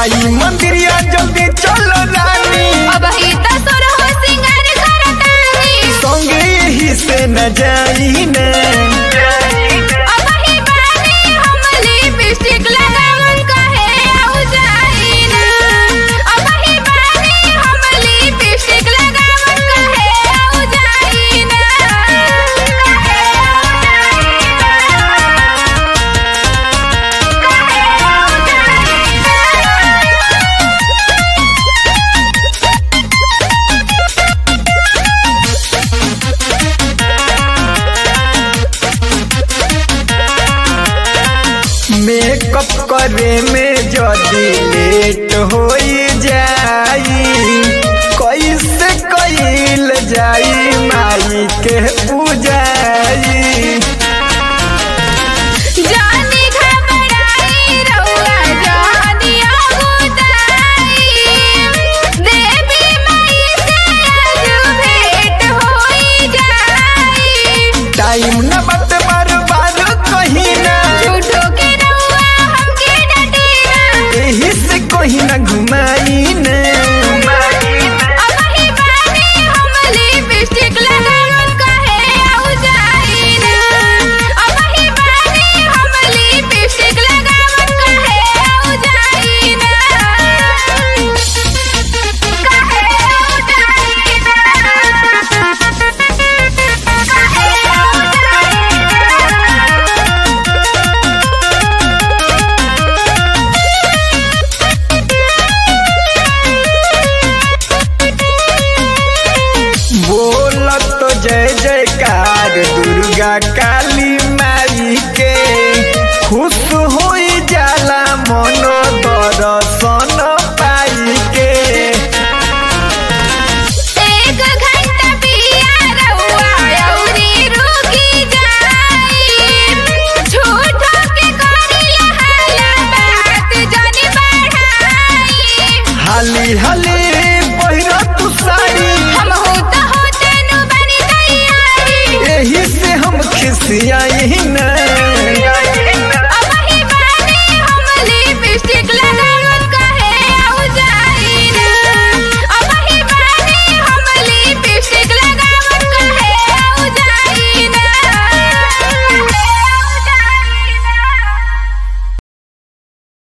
माई मंदिरिया जल्दी चलो रानी अब ही तो सुर हो सिंगार करतानी संगे ही से न जाई ने अब ही बानी हम लिपस्टिक लगावन कहे आउ जाई ना अब ही बानी हम लिपस्टिक लगावन कहे आउ जाई ना कहे आउ जाई ना मेकअप करे में जदी लेट हो जाई कैसे कैल जाई माई के पूजाई जानी घबराई रउआ जानी आगुदाई देवी माई से आज भेंट होई जाई टाइम न बट बर्बाद कहीं ना झूठो के रउआ हमके डटीना एही से कहीं ना घुमाई ने अब ही बानी हम लिपस्टिक लगावन कहे आउ जाई ना अब ही बानी हम लिपस्टिक लगावन कहे आउ जाई ना कहे आउ जाई ना कहे आउ बोलत तो जय जयकार दुर्गा काली माई के खुश हो जाला मनो दर्शन पाई के एक घंटा पिया रउआ अउरी रुकी जाई झूठो के करिया हाला बात जानी बढ़ाई हाली हाली